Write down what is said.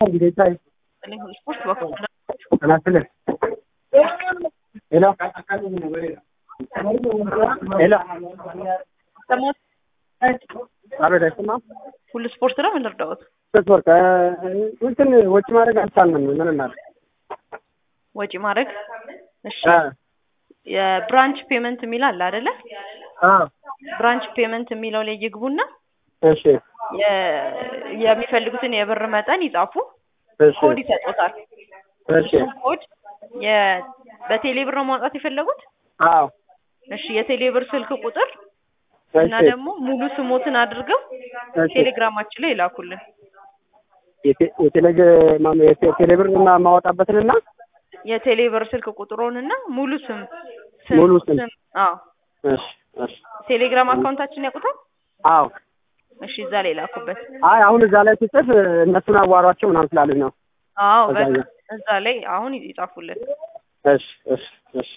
ጌታዬ ስፖርት በኩል ጤና ይስጥልኝ። ሄሎ ሄሎ ሰሞት አቤት፣ አይሰማም? ሁሉ ስፖርት ነው። ምን ልርዳዎት? ስፖርት እንትን ወጪ ማድረግ አልቻልንም። ምን እናድርግ? ወጪ ማድረግ እሺ። አ የብራንች ፔመንት የሚል አለ አይደለ? አ ብራንች ፔመንት የሚለው ላይ ይግቡና እሺ የ- የሚፈልጉትን የብር መጠን ይጻፉ። እሺ ኮድ ይሰጡታል። እሺ እሱን ኮድ የ- በቴሌ ብር ነው ማውጣት የፈለጉት? አዎ እሺ የቴሌ ብር ስልክ ቁጥር እና እሺ ደግሞ ሙሉ ስሞትን አድርገው እሺ ቴሌግራማችን ላይ ይላኩልን። የቴ- የቴሌግ ማነው የቴ- ቴሌብር እና ማወጣበትንና የቴሌ ብር ስልክ ቁጥሮንና ሙሉ ስም ሙሉ ስም። አዎ እሺ እሺ ቴሌግራም አካውንታችን ያውቁታል? አዎ እሺ እዛ ላይ ላኩበት። አይ አሁን እዛ ላይ ሲጽፍ እነሱን አዋሯቸው ምናምን ስላሉኝ ነው። አዎ እዛ በቃ ላይ- እዛ ላይ አሁን ይጻፉልን። እሺ እሺ እሺ